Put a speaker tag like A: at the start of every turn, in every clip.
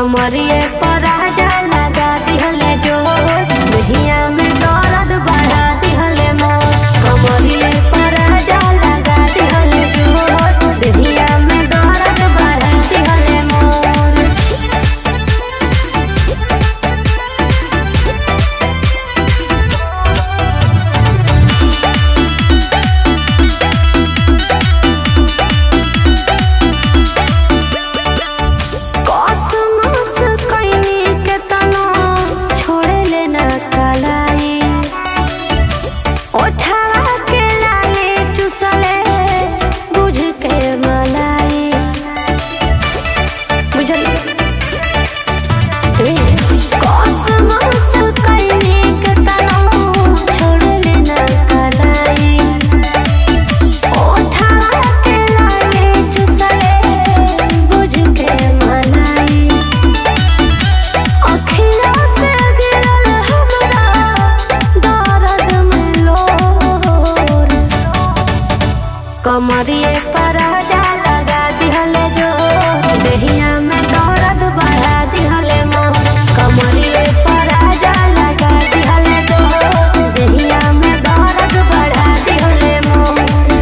A: कमरिए पर राजा लगा दिहले जोर दहिया में दर्द बढ़ा दिहले मोर कमरिए पर राजा लगा दिहले जोर दहिया में दर्द बढ़ा दिहले मोर कसमस कैनी के तनो छोड़े लेना कलाई ओठवा के लाले चुसले बुझ के मलाई बुझल ए कसमस कैनी के तनो छोड़े लेना कलाई ओठवा के लाले चुसले बुझ के मलाई अखिया से गिरल हमरा दर्द में लोर कमरिए पर जा लगा दिहले जोर देहिया में दर्द बढ़ा दिहले मोर कमरिए पर जा लगा दिहले जोर देहिया में दर्द बढ़ा दिहले मोर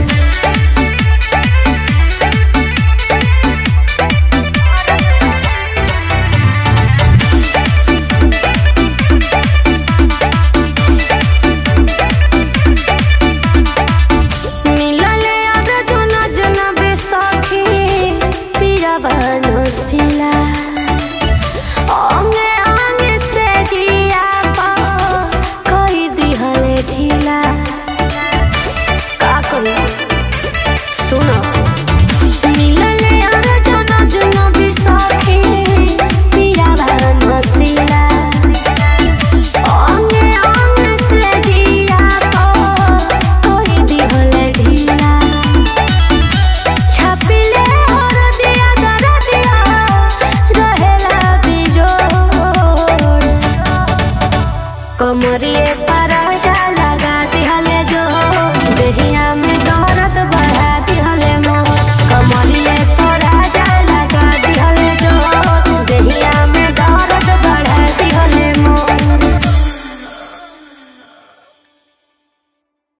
A: मिलले अर्जुन जनबे सखी पीरवन सिला अंगे अंगे से जिया पा कई दिहले ढीला का कही सुनो मिलले अर्जुन जनबे सखी पीरवन सिला अंगे अंगे से जिया पा कई दिहले ढीला छपिले हर दिया कर दिया रहेला बिजोड़ कमरिए